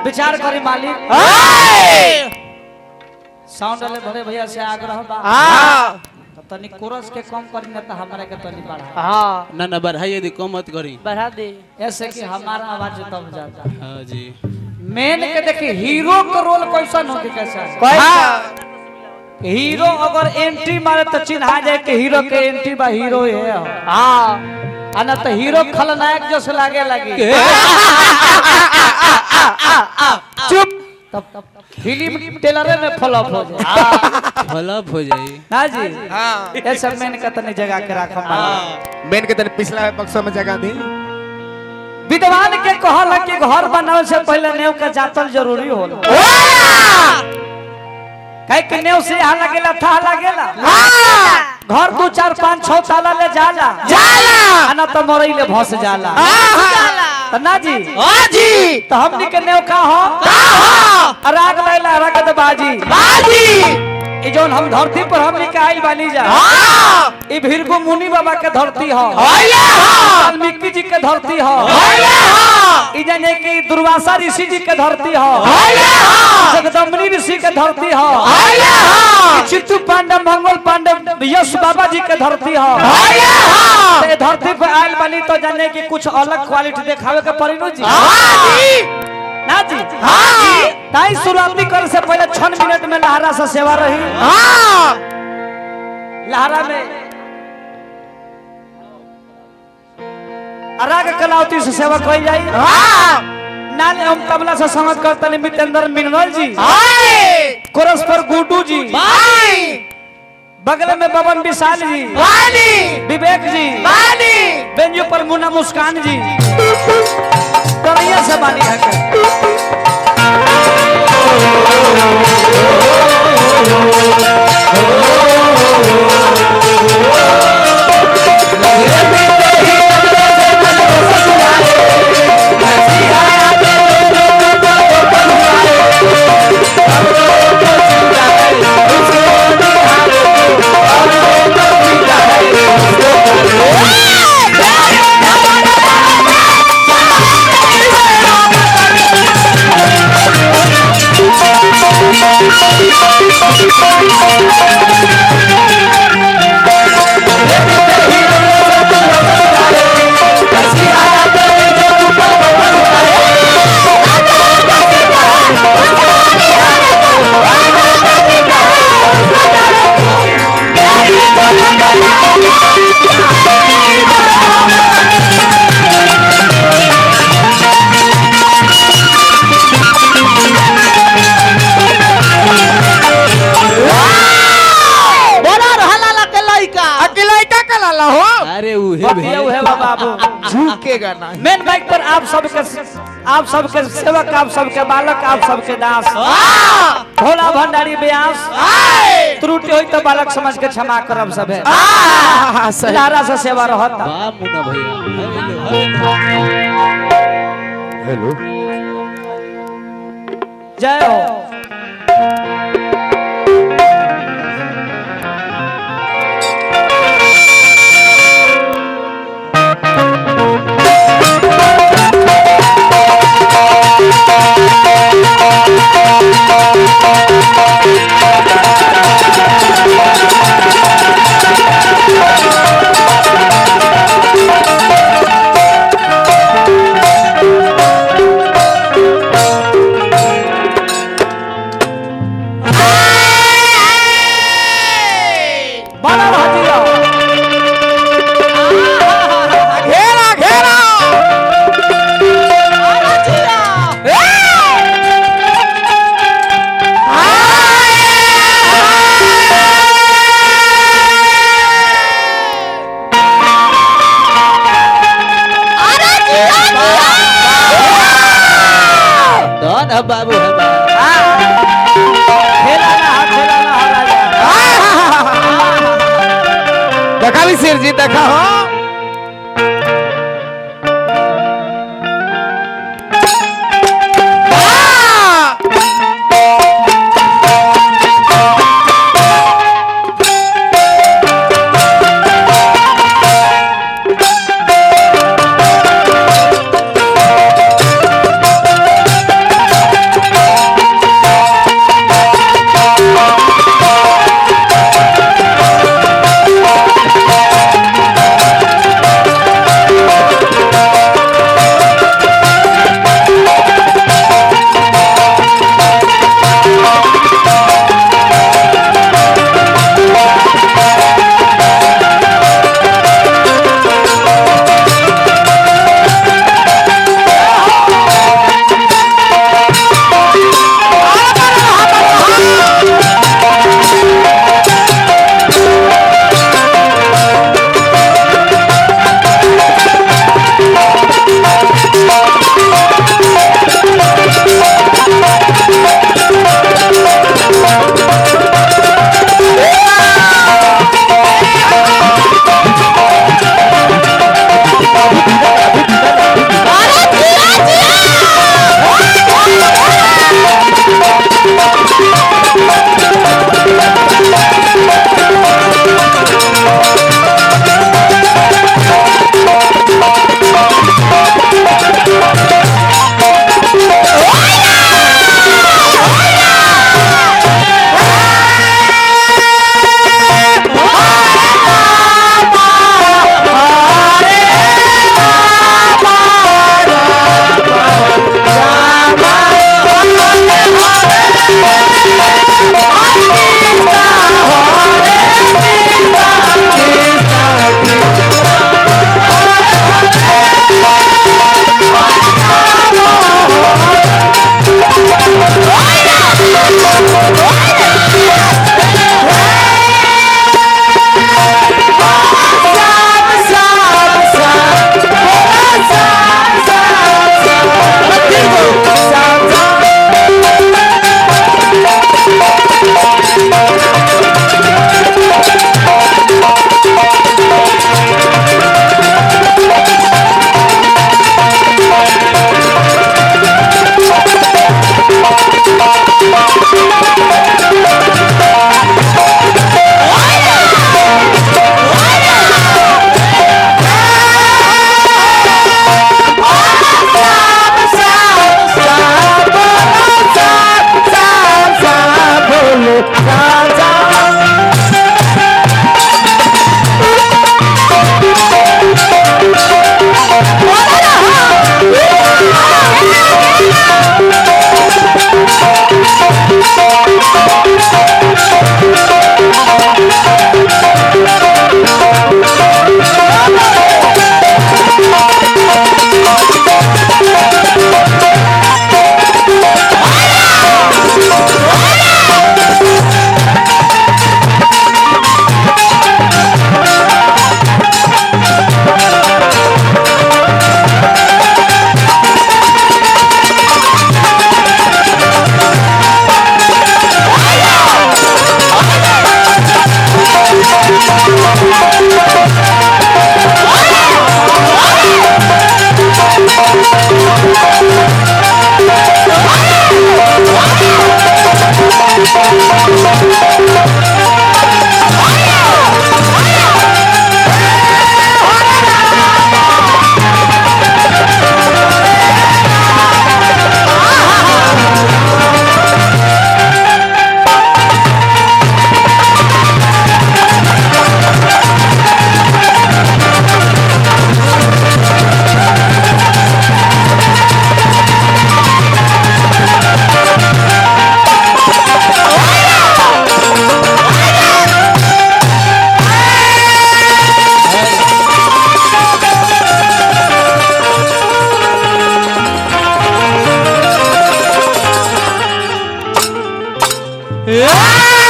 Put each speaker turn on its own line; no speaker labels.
विचार करी मालिक
हाय
साउंड वाले भरे भैया से आग्रह बा
हाँ
तो तनी कोरस के कम करी ना तो हमारे के तनी बढ़ा
हाँ
ना ना बढ़ाइए दी कम मत करी
बढ़ा दे
ऐसे कि हमारा आवाज तब जाता
हाँ जी
मेन के देखी हीरो का रोल कैसा होके कैसा
हाँ
हीरो अगर एंट्री मारे तो चिन्हा जाए कि हीरो के एंट्री बा हीरो है
हाँ
आ ना तो हीरो खलनायक जैसे लागे लगी
चुप
तब तब फिल्म टेलरे में फ्लॉप हो जाए
फ्लॉप हो जाई
ना जी
हाँ
ये सब मेन का तनी जगह के रखम
मेन के तने पिछला बक्सा में जगह दी
विद्वान के कहल कि घर बनावे से पहले नेव के जातल जरूरी होला कहे कि नेव से यहाँ लगेला था लगेला घर दो चार पाँच छह ताला ले जाला
जाला
आ ना तो मरई ले भस जाला तो ना जी
हाँ जी
तो हमनी के नेव का हो
हाँ
राग लैला रगत बाजी
बाजी
ई जोन हम धरती पर हमनी के आइल बानी जा
हाँ
ई भीरगु मुनि बाबा के धरती हो
होइए हाँ
वाल्मीकि जी के धरती हो
होइए हाँ
ई जाने कि दुर्वासा ऋषि जी के धरती हो
होइए हाँ
जगदम्बनी ऋषि के धरती हो
होइए हाँ
चित्तू पांडव मंगल पांडव यश बाबा जी के धरती हो
होइए हाँ
तो ये धरती पर आयल बनी तो जाने कि कुछ अलग क्वालिटी दिखावे के पड़ी नु जी
हाँ जी
ना जी
हाँ
ताई शुरुआती करे से पहले छन मिनट में लहरा से सेवा रही
हाँ
लहरा में अराग कलावती से सेवा कई जाई
हाँ
नाले हम तबला से संगत करतनी मितेंद्र मिनरल जी
हाय
कोरस पर गुड्डू जी
बाई
बगल में बबन विशाल जी
वाली
विवेक जी
वाली
बेंजो पर मुन्ना मुस्कान जी तरैया से बानी है के।
बोला रहला ला के लइका अकेला का कला हो
अरे उहे
बतिया उहे बा बाबू
झुकेगा नहीं
मेन बाइक पर आप सबके आप सबके सेवक आप सबके बालक आप सबके दास
हाँ
भोला भंडारी व्यास
हाय
त्रुटि होई तो बालक समझ के क्षमा करब सबे
हाँ सही
लारा से सेवा रहता
वाह मुन्ना भैया हेलो हेलो
हेलो
जय हो बड़ा भजिया
घेरा घेरा
धन है बाबू है बा
खेला ना हाथ खेला ना हो राजा
देखा भी सिर जी देखा हो
जय
ए